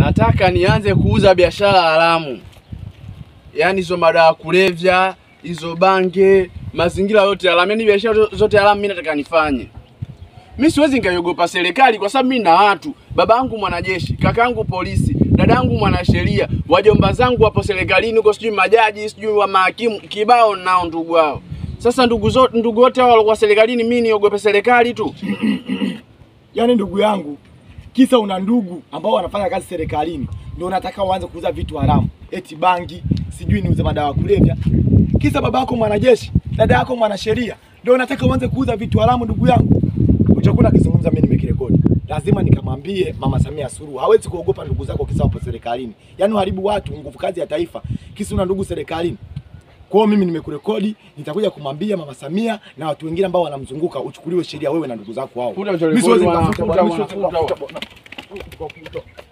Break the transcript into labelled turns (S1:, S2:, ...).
S1: nataka nianze kuuza biashara haramu, yaani hizo madawa ya kulevya, hizo bange, mazingira yote haramu, yaani biashara zote haramu mimi nataka nifanye. Mimi siwezi nikaiogopa serikali kwa sababu mimi na watu, baba yangu mwanajeshi, kakaangu polisi, dadangu mwanasheria, wajomba zangu wapo serikalini huko, sijui majaji, sijui wa mahakimu, kibao nao ndugu wao. Sasa ndugu zote ndugu wote hao walikuwa serikalini, mimi niogope serikali tu?
S2: Yaani ndugu yangu, kisa una ndugu ambao wanafanya kazi serikalini, ndio unataka uanze kuuza vitu haramu, eti bangi, sijui niuze madawa ya kulevya. Kisa baba yako mwanajeshi, dada yako mwanasheria, ndio unataka uanze kuuza vitu haramu. Ndugu yangu, uchakuwa akizungumza, mimi nimekirekodi, lazima nikamwambie Mama Samia Suluhu hawezi kuogopa ndugu zako kisa wapo serikalini. Yaani uharibu watu, nguvu kazi ya taifa, kisa una ndugu serikalini. Kwa hiyo mimi nimekurekodi, nitakuja kumwambia Mama Samia na watu wengine ambao wanamzunguka, uchukuliwe sheria wewe na ndugu zako hao.
S1: Futa
S2: Mimi siwezi
S1: bwana,
S2: nikafuta
S1: futa
S2: bwana, mimi
S1: bwana,
S2: siwezi
S1: futa
S2: nikafuta bwana.